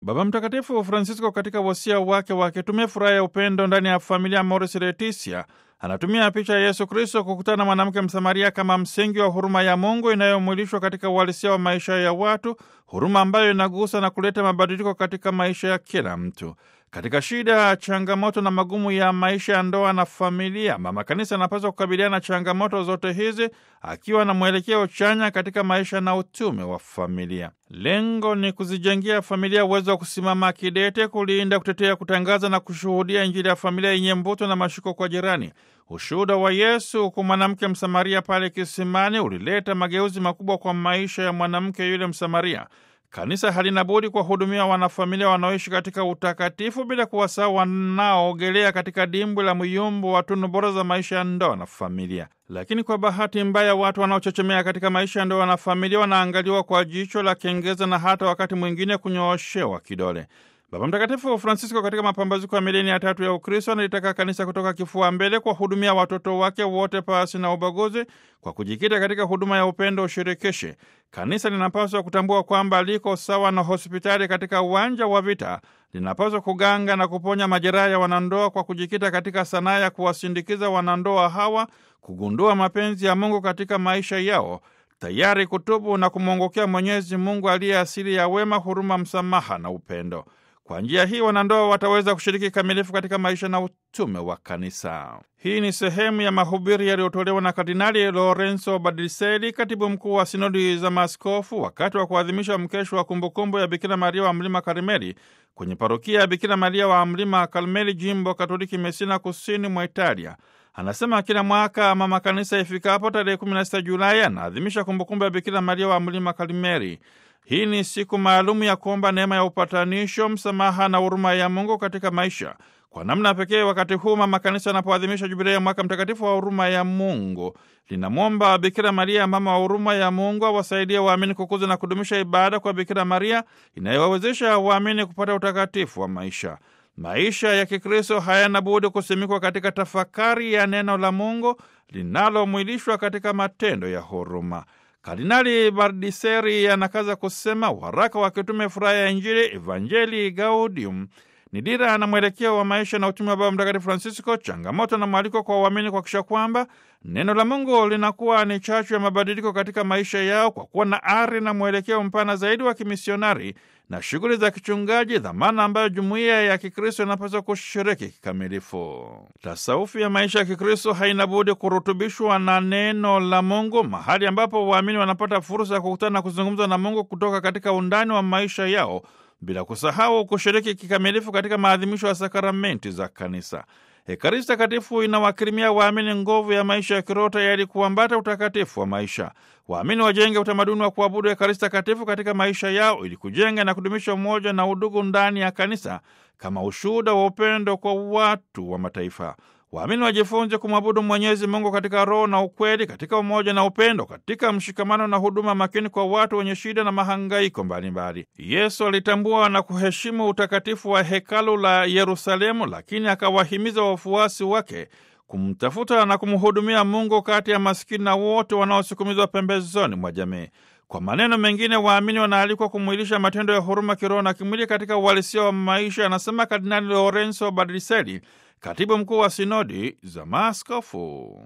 Baba Mtakatifu Francisco katika wasia wake wa kitume furaha ya upendo ndani ya familia Amoris Laetitia anatumia picha ya Yesu Kristo kukutana na mwanamke Msamaria kama msingi wa huruma ya Mungu inayomwilishwa katika uhalisia wa maisha ya watu, huruma ambayo inagusa na kuleta mabadiliko katika maisha ya kila mtu. Katika shida, changamoto na magumu ya maisha ya ndoa na familia, mama kanisa anapaswa kukabiliana na changamoto zote hizi akiwa na mwelekeo chanya katika maisha na utume wa familia. Lengo ni kuzijengia familia uwezo wa kusimama kidete, kulinda, kutetea, kutangaza na kushuhudia Injili ya familia yenye mvuto na mashiko kwa jirani. Ushuhuda wa Yesu kwa mwanamke Msamaria pale kisimani ulileta mageuzi makubwa kwa maisha ya mwanamke yule Msamaria. Kanisa halina budi kuwahudumia wanafamilia wanaoishi katika utakatifu bila kuwasahau wanaoogelea katika dimbwi la myumbo wa tunu bora za maisha ya ndoa na familia. Lakini kwa bahati mbaya, watu wanaochechemea katika maisha ya ndoa na familia wanaangaliwa kwa jicho la kengeza na hata wakati mwingine kunyooshewa kidole. Baba Mtakatifu Francisco katika mapambazuko ya milenia ya tatu ya Ukristo analitaka kanisa kutoka kifua mbele kuwahudumia watoto wake wote pasi na ubaguzi, kwa kujikita katika huduma ya upendo ushirikishe. Kanisa linapaswa kutambua kwamba liko sawa na hospitali katika uwanja wa vita. Linapaswa kuganga na kuponya majeraha ya wanandoa kwa kujikita katika sanaa ya kuwasindikiza wanandoa hawa kugundua mapenzi ya Mungu katika maisha yao, tayari kutubu na kumwongokea Mwenyezi Mungu aliye asili ya wema, huruma, msamaha na upendo. Kwa njia hii wanandoa wataweza kushiriki kikamilifu katika maisha na utume wa kanisa. Hii ni sehemu ya mahubiri yaliyotolewa na Kardinali Lorenzo Badiseli, katibu mkuu wa sinodi za maaskofu, wakati wa kuadhimisha mkesho wa kumbukumbu ya Bikira Maria wa Mlima Karmeli kwenye parokia ya Bikira Maria wa Mlima Karmeli, jimbo Katoliki Mesina, kusini mwa Italia. Anasema kila mwaka mama kanisa ifikapo tarehe 16 Julai anaadhimisha kumbukumbu ya Bikira Maria wa Mlima Karmeli. Hii ni siku maalumu ya kuomba neema ya upatanisho, msamaha na huruma ya Mungu katika maisha. Kwa namna pekee, wakati huu mama kanisa anapoadhimisha jubilei ya mwaka mtakatifu wa huruma ya Mungu, linamwomba Bikira Maria, mama wa huruma ya Mungu, awasaidie waamini kukuza na kudumisha ibada kwa Bikira Maria inayowawezesha waamini kupata utakatifu wa maisha. Maisha ya Kikristo hayana budi kusimikwa katika tafakari ya neno la Mungu linalomwilishwa katika matendo ya huruma. Kardinali Bardiseri anakaza kusema waraka wa kitume furaha ya Injili, Evangelii Gaudium, ni dira na mwelekeo wa maisha na utume wa Baba Mtakatifu Francisco, changamoto na mwaliko kwa waamini kuhakikisha kwamba neno la Mungu linakuwa ni chachu ya mabadiliko katika maisha yao kwa kuwa na ari na mwelekeo mpana zaidi wa kimisionari na shughuli za kichungaji, dhamana ambayo jumuiya ya Kikristo inapaswa kushiriki kikamilifu. Tasaufi ya maisha ya Kikristo haina budi kurutubishwa na neno la Mungu, mahali ambapo waamini wanapata fursa ya kukutana na kuzungumza na Mungu kutoka katika undani wa maisha yao, bila kusahau kushiriki kikamilifu katika maadhimisho ya sakramenti za Kanisa. Ekaristi Takatifu inawakirimia waamini nguvu ya maisha ya kiroho tayari kuambata utakatifu wa maisha. Waamini wajenge utamaduni wa kuabudu Ekaristi Takatifu katika maisha yao ili kujenga na kudumisha umoja na udugu ndani ya kanisa kama ushuhuda wa upendo kwa watu wa mataifa. Waamini wajifunze kumwabudu Mwenyezi Mungu katika roho na ukweli, katika umoja na upendo, katika mshikamano na huduma makini kwa watu wenye shida na mahangaiko mbalimbali. Yesu alitambua na kuheshimu utakatifu wa hekalu la Yerusalemu, lakini akawahimiza wafuasi wake kumtafuta na kumhudumia Mungu kati ya maskini na wote wanaosukumizwa pembezoni mwa jamii. Kwa maneno mengine, waamini wanaalikwa kumwilisha matendo ya huruma kiroho na kimwili katika uhalisia wa maisha, anasema Kardinali Lorenzo Badriseli, katibu mkuu wa sinodi za maaskofu.